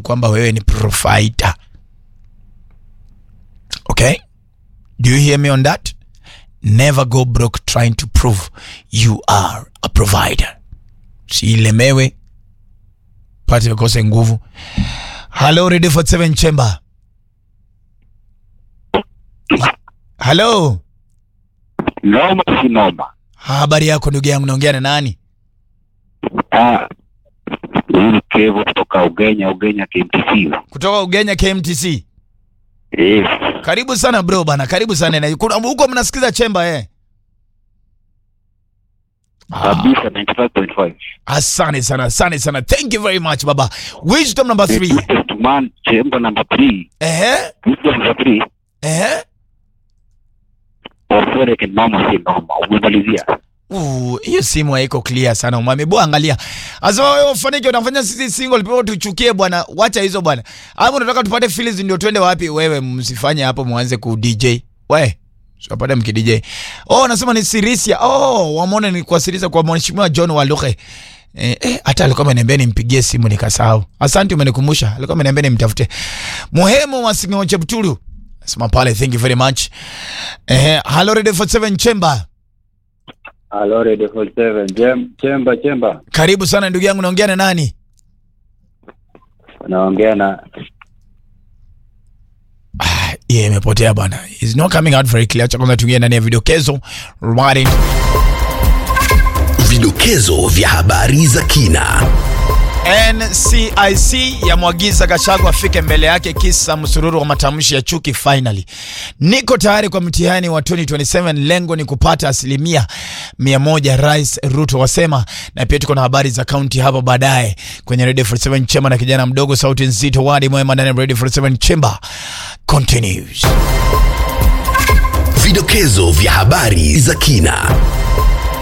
kwamba wewe ni provider. Okay? Do you hear me on that? Never go broke trying to prove you are a provider. Siilemewe pate ukose nguvu. Hello, Radio 47 Chamber. Hello. Noma si noma. Habari yako ndugu yangu, naongea na nani? Ah, huyu ni Kevo kutoka Ugenya, Ugenya KMTC. Kutoka Ugenya KMTC. Yes. Karibu sana bro bana, karibu sana. Na kuna huko mnasikiza chemba eh? Kabisa 95.5. Asante sana, asante sana. Thank you very much baba. Wisdom number 3. Greatest man, chamber number 3. Ehe. Wisdom number 3. Ehe. Orthodox noma si noma. Umemalizia. Uh, hiyo simu haiko clear sana umame. Bwana angalia. Asema wewe ufanike unafanya sisi single people tuchukie bwana. Wacha hizo bwana. Hapo unataka tupate feelings ndio twende wapi? Wewe msifanye hapo muanze ku DJ. We. Sipapata mki DJ. Oh, nasema ni Sirisia. Oh, wamone ni kwa Sirisia kwa mheshimiwa John Waluke. Eh, eh, hata alikuwa ameniambia nimpigie simu nikasahau. Asante umenikumbusha. Alikuwa ameniambia nimtafute. Muhemu wa Singo Cheptulu. Sema pale, thank you very much. Eh, hello Radio 47 Chamber. Hello, Radio 47. Jem, chemba chemba. Karibu sana ndugu yangu, naongea na nani? Naongea na Ah, yeah, imepotea bwana. It's not coming out very clear. Acha kwanza tuingie ndani ya vidokezo. Right. Vidokezo vya habari za kina. NCIC yamwagiza Gachagua afike mbele yake kisa msururu wa matamshi ya chuki finally. Niko tayari kwa mtihani wa 2027 lengo ni kupata asilimia mia moja, Rais Ruto wasema. Na pia tuko na habari za kaunti hapo baadaye kwenye Radio 47 Chamber na kijana mdogo sauti nzito wadi mwema ndani ya Radio 47 Chamber continues. Vidokezo vya habari za kina.